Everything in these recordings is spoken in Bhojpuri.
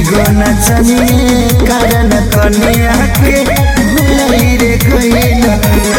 एगो नचनिए कारण कनिया के भुलाई रे गइल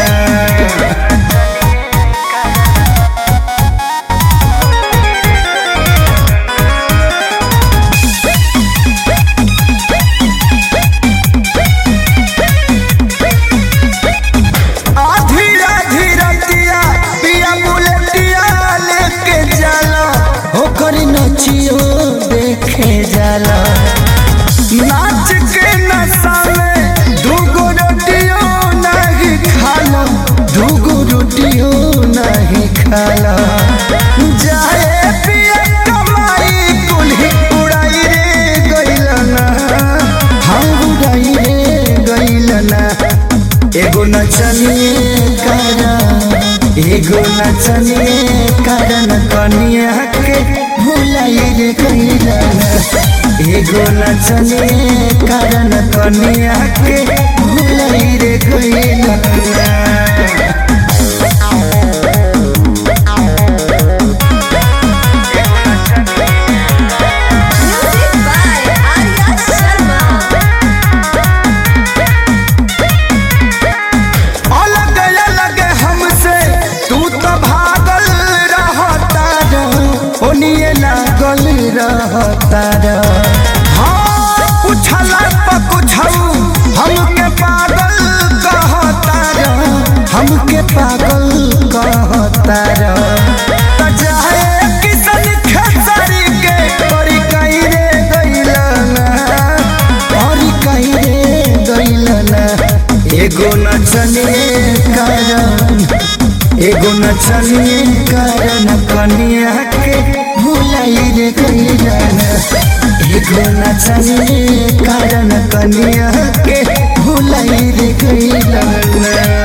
आधी आधी रतिया पिया बुलेटिया लेके जाला होकर नचियो देखे जाला नाच के नशा में दूगो रोटियो नहीं खाला दूगो रोटियो नहीं खाला जाए पिया कमाई कुल्ही उड़ाई रे गइलना हम उड़ाई रे गइलना एगो नचनिए कारण एगो नचनिए कारण कनिया के भुलाई रे गइलना एगो नचनिए कारण कनिया के भुलाई रे गइलना Music by Arya Sharma. अलग अलग हमसे तू तो भागल रहता रह ओनिए लागल रहता रह हाँ पूछला पर कुछऊ हमके पागल कहता रह हमके पागल कहता रह त चाहे किसन खेसारी के परी कहीं रे गइलना परी कहीं रे गइलना एगो नचनिए कारण एगो नचनिए कारण कनिया के भुलाई रे गइलना एगो नचनिए कारण कनिया के भुलाई रे गइलना